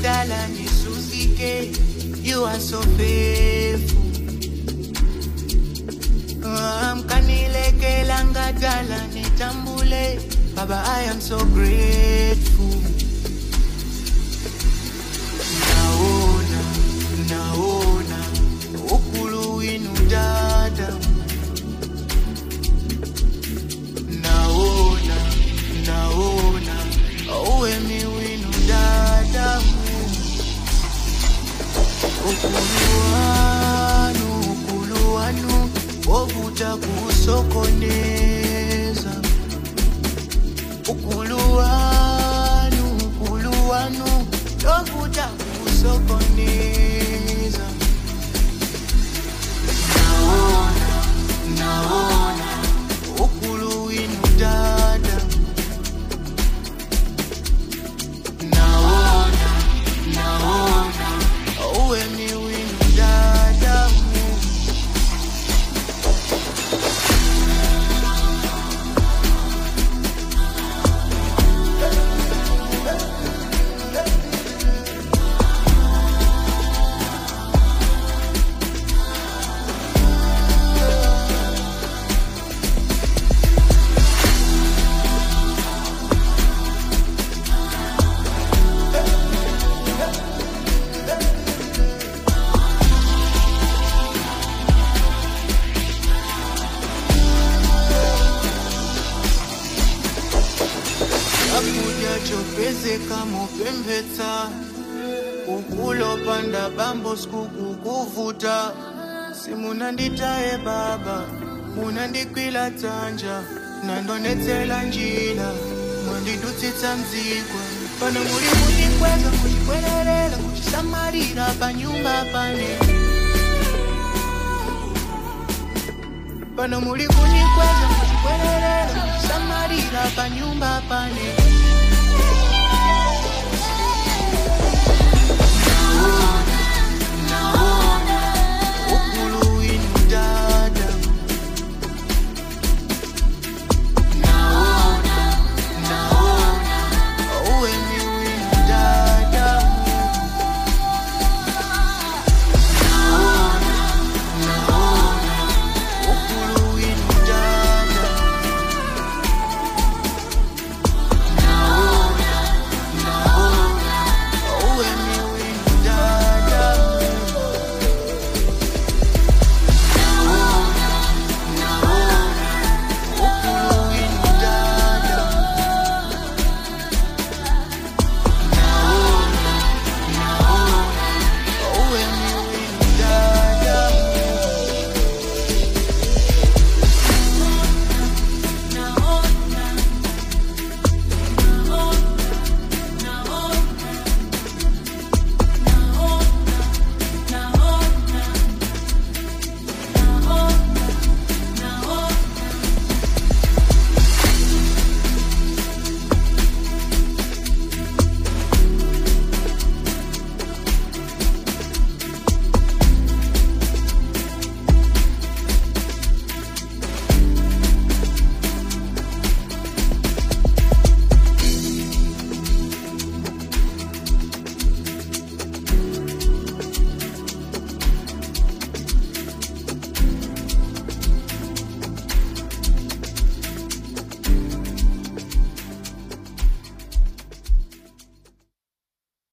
ngadala nisusike you are so faithful mkanilekela ngadala nitambule baba i am so grateful naona naona ukulu winu dada naona naona uwemi winu dada ukulu wanu ukulu wanu wovuta kusokoneza ukulu wanu ukulu wanu lovuta kusokoneza naona naona ukulu winu dada naona naona uwemi winu dada chakudya chopezeka mupembetsa ukulopanda bambo sikukukuvuta simunanditaye baba munandikwila dzanja nandonetsela njila mwandidutsitsa mdzikwa pano muli kundikweza kuchikwelerera kuchisamalira panyumba pane pano muli kundikweza kuchikwelerera kuchisamalira panyumba pane